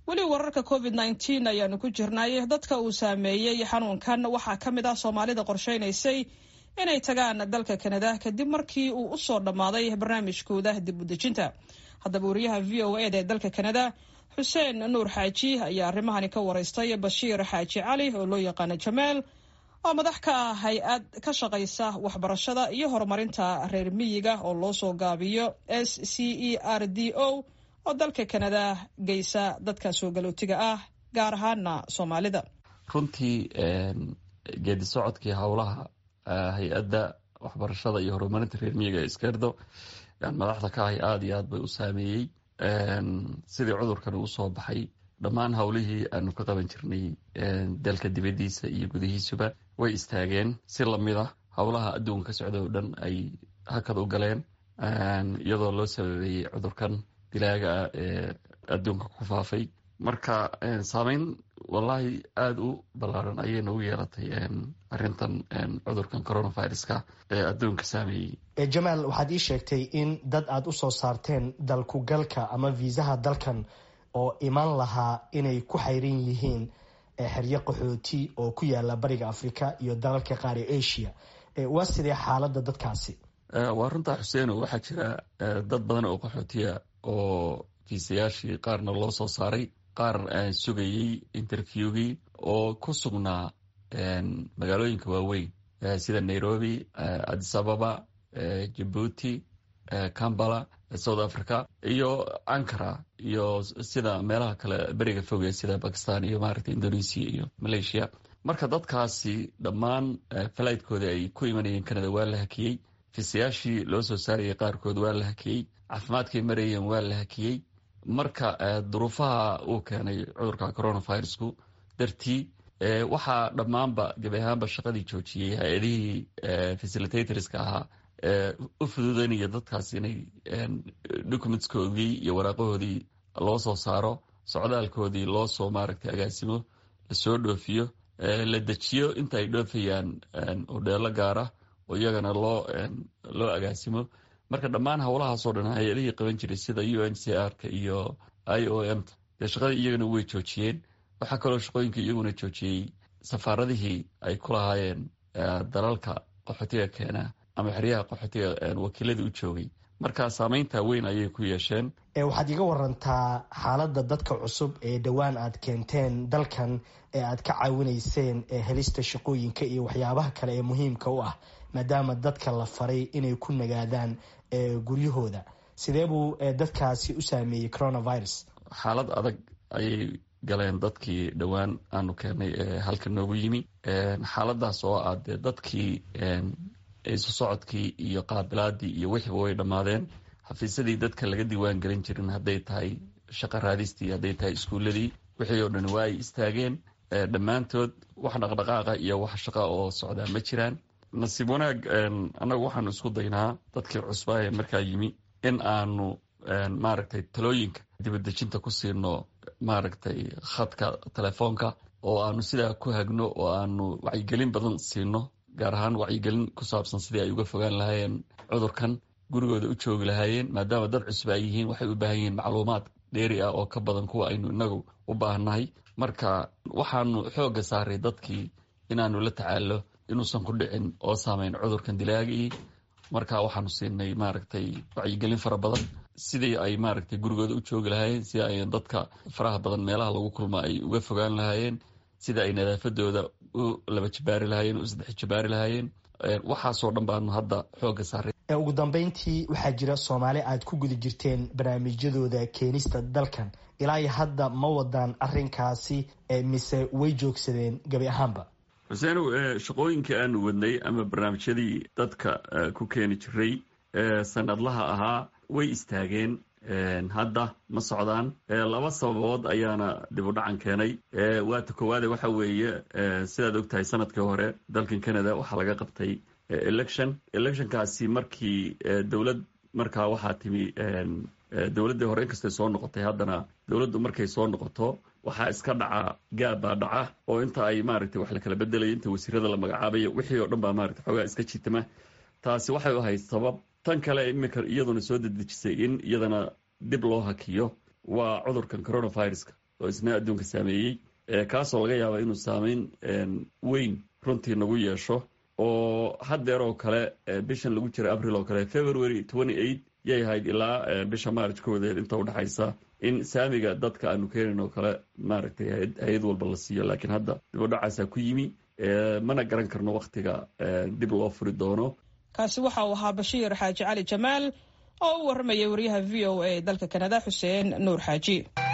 weli wararka covid nneteen ayaanu ku jirnay dadka uu saameeyey xanuunkan waxaa ka mid ah soomaalida qorsheynaysay inay tagaan dalka kanada kadib markii uu usoo dhammaaday barnaamijkooda dib u dejinta haddaba wariyaha v o eda ee dalka kanada xuseen nuur xaaji ayaa arrimahani ka waraystay bashiir xaaji cali oo loo yaqaano jameel oo madax ka ah hay-ad ka shaqaysa waxbarashada iyo horumarinta reer miyiga oo loo soo gaabiyo s c e r d o oo dalka kanada geysa dadka soo galootiga ah gaar ahaana soomaalida runtii geedi socodkii howlaha hay-adda waxbarashada iyo horumarinta reer miyiga iskerdo madaxda ka ahay aada iyo aad bay u saameeyey sidii cudurkan uu soo baxay dhammaan howlihii aanu ka qaban jirnay dalka dibadiisa iyo gudihiisuba way istaageen si lamid a howlaha adduunka ka socda oo dhan ay hakad u galeen iyadoo loo sababeeyey cudurkan dilaaga ah ee adduunka ku faafay marka saameyn wallaahi aada u ballaaran ayay nagu yeelatay arintan cudurkan coronaviruska ee adduunka saameeyey jamaal waxaad ii sheegtay in dad aada u soo saarteen dalkugalka ama viisaha dalkan oo iman lahaa inay ku xayran yihiin xeryo qaxooti oo ku yaala bariga africa iyo dalalka qaar ee asia waa sidee xaaladda dadkaasi waa runtaa xuseeno waxaa jira dad badan oo qaxootiya oo fiisayaashii qaarna loo soo saaray qaar sugayey interviewgii oo ku sugnaa magaalooyinka waaweyn sida nairobi addis ababa jabuuti cambala south africa iyo ankara iyo sida meelaha kale beriga foge sida bakistan iyo maaragta indonesia iyo malaysia marka dadkaasi dhammaan falaydkoodii ay ku imanayeen canada waa la hakiyey fiisayaashii loo soo saarayay qaarkood waa la hakiyey caafimaadkay marayeen waa la hakiyey marka duruufaha uu keenay cudurka coronavirusku dartii waxaa dhammaanba gebi ahaanba shaqadii joojiyey hay-adihii facilitatorska ahaa u fududeynaya dadkaas inay documentskoodii iyo waraaqahoodii loo soo saaro socdaalkoodii loo soo maaragtay agaasimo lasoo dhoofiyo la dejiyo inta ay dhoofayaan hodheelo gaara oo iyagana loo loo agaasimo marka dhammaan howlahaasoo dhan hay-adihii qaban jiray sida u n c r ka iyo i o m ta dee shaqadii iyagana way joojiyeen waxaa kaloo shaqooyinka iyaguna joojiyey safaaradihii ay ku lahaayeen dalalka qaxootiga keena ama xeryaha qaxootiga wakiiladii u joogay marka saameynta weyn ayay ku yeesheen waxaad iga warantaa xaaladda dadka cusub ee dhowaan aad keenteen dalkan ee aad ka caawinayseen helista shaqooyinka iyo waxyaabaha kale ee muhiimka u ah maadaama dadka la faray inay ku nagaadaan guryahooda sidee buu dadkaasi u saameeyey coronavirus xaalad adag ayay galeen dadkii dhowaan aanu keenay ee halka noogu yimi xaaladaas oo ah dee dadkii isu socodkii iyo qaabilaadii iyo wixiiba way dhammaadeen xafiisyadii dadka laga diiwaan gelin jirin hadday tahay shaqa raadistii hadday tahay iskuuladii wixii oo dhan waa ay istaageen dhammaantood wax dhaqdhaqaaqa iyo wax shaqa oo socdaa ma jiraan nasiib wanaag annagu waxaanu isku daynaa dadkii cusbaa ee markaa yimi in aanu maaragtay talooyinka dibadejinta ku siino maaragtay khadka telefoonka oo aanu sidaa ku hagno oo aanu wacyigelin badan siino gaar ahaan wacyigelin ku saabsan sidii ay uga fogaan lahaayeen cudurkan gurigooda u joogi lahaayeen maadaama dad cusub ay yihiin waxay u baahan yihiin macluumaad dheeri ah oo ka badan kuwa aynu inagu u baahannahay marka waxaanu xoogga saaray dadkii inaanu la tacaalo inuusan ku dhicin oo saameyn cudurkan dilaagii marka waxaanu siinay maaragtay wacyigelin fara badan sidii ay maaragtay gurigooda u joogi lahaayeen sida ay dadka faraha badan meelaha lagu kulma ay uga fogaan lahaayeen sida ay nadaafadooda u laba jabaari lahaayeen u saddex jabaari lahaayeen waxaasoo dhan baanu hadda xoogga saaray ugu dambeyntii waxaa jira soomaali aad ku guda jirteen barnaamijyadooda keenista dalkan ilaa iyo hadda ma wadaan arinkaasi mise way joogsadeen gebi ahaanba xuseenow shaqooyinkii aanu wadnay ama barnaamijyadii dadka ku keeni jiray sanadlaha ahaa way istaageen hadda ma socdaan laba sababood ayaana dib u dhacan keenay waata koowaade waxa weeye sidaad ogtahay sanadkii hore dalkan canada waxaa laga qabtay election electionkaasi markii dowlad markaa waxaa timi dowladdii hore inkastay soo noqotay haddana dowladdu markay soo noqoto waxaa iska dhaca gaab baa dhaca oo inta ay maaragtay wax la kala bedelaya inta wasiirada la magacaabayo wixii oo dhan baa maaragtay xoogaa iska jitama taasi waxay u ahayd sabab tan kale iminka iyaduna soo dedejisay in iyadana dib loo hakiyo waa cudurkan coronaviruska oo isna adduunka saameeyey kaasoo laga yaaba inuu saameyn weyn runtii nagu yeesho oo haddeer oo kale bishan lagu jira abril oo kale february twenty eight yay ahayd ilaa bisha maarj koodeed inta udhexaysa in saamiga dadka aanu keenayn oo kale maaragtay hay-ad walba la siiyo laakiin hadda dibudhacaasaa ku yimi mana garan karno wakhtiga dib loo furi doono kaasi waxa uu ahaa bashiir xaaji cali jamaal oo u warramayay wariyaha v o a dalka kanada xuseen nuur xaaji